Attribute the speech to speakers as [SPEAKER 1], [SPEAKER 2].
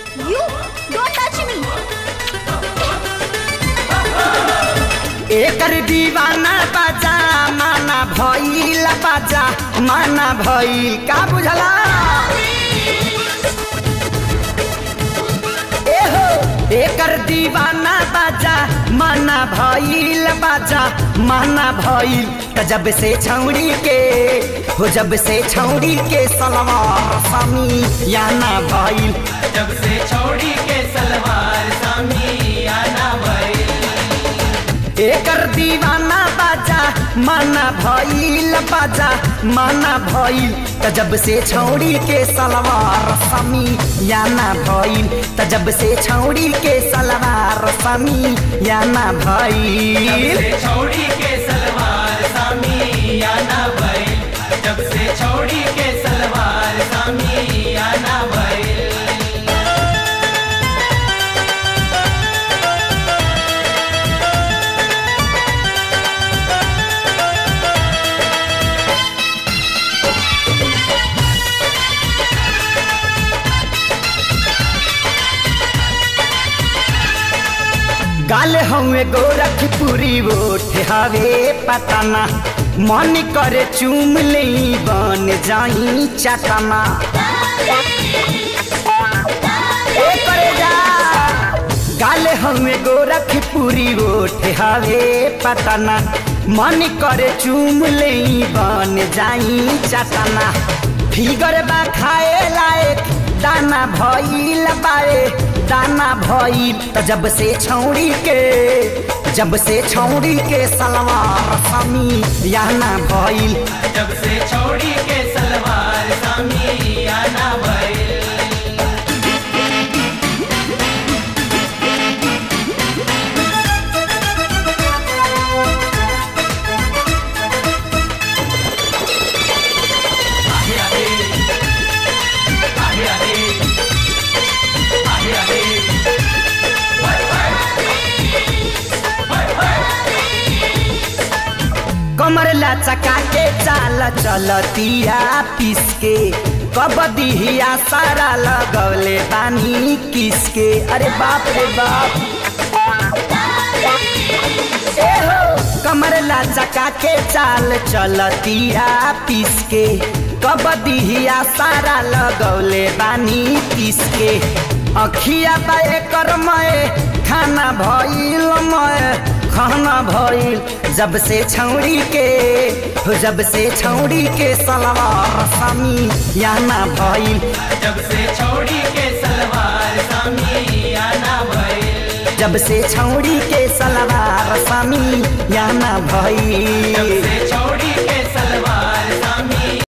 [SPEAKER 1] You don't touch me.
[SPEAKER 2] एकर दीवाना बाजा माना भइल बाजा माना भइल का बुझला एहो एकर दीवाना बाजा माना भइल बाजा माना भइल त जब से छौड़ी के हो जब से छौड़ी के सलवार समी याना भइल
[SPEAKER 3] जब से छोड़ी के सलवार सामी आना भई
[SPEAKER 2] एकर दीवाना बाजा माना भइल बाजा माना भइल त जब से छौड़ी के सलवार समी याना भइल त जब से छौड़ी के सलवार समी याना
[SPEAKER 3] जब
[SPEAKER 2] भइल
[SPEAKER 3] से छोड़ी के सलवार सामी आना भई जब से छोड़ी के सलवार सामी आना भई
[SPEAKER 2] गाल हवे गोरखपुरी ओठ हवे पतना मन करे चूम ले बन जाई चटना ए करे जा गाल हवे गोरखपुरी ओठ हवे पतना मन करे चूम ले बन जाई चटना फिगर बा खाए लायक दाना भइल बाए दाना भइल त जब से छौड़ी के जब से छौड़ी के सलवार समी याना भइल
[SPEAKER 3] जब से छोड़ी के सलवार सामी आना भई आहे आहे आहे आहे आहे आहे हाय हाय हाय हाय
[SPEAKER 2] कमर लचका के चाल चलतिया पिस के कबदिया सारा लगौले बानी किसके अरे बाप रे बाप ए हो कमर लचका के चाल चलतिया पिस के कबदिया सारा लगौले बानी किसके अखिया बाए कर मय खाना भइल मय खाना भइल जब से छौड़ी के हो जब से छौड़ी के सलवार समी याना भइल
[SPEAKER 3] जब से छोड़ी के सलवार सामी आना भई
[SPEAKER 2] जब से छौड़ी के सलवार समी याना
[SPEAKER 3] जब
[SPEAKER 2] भइल
[SPEAKER 3] से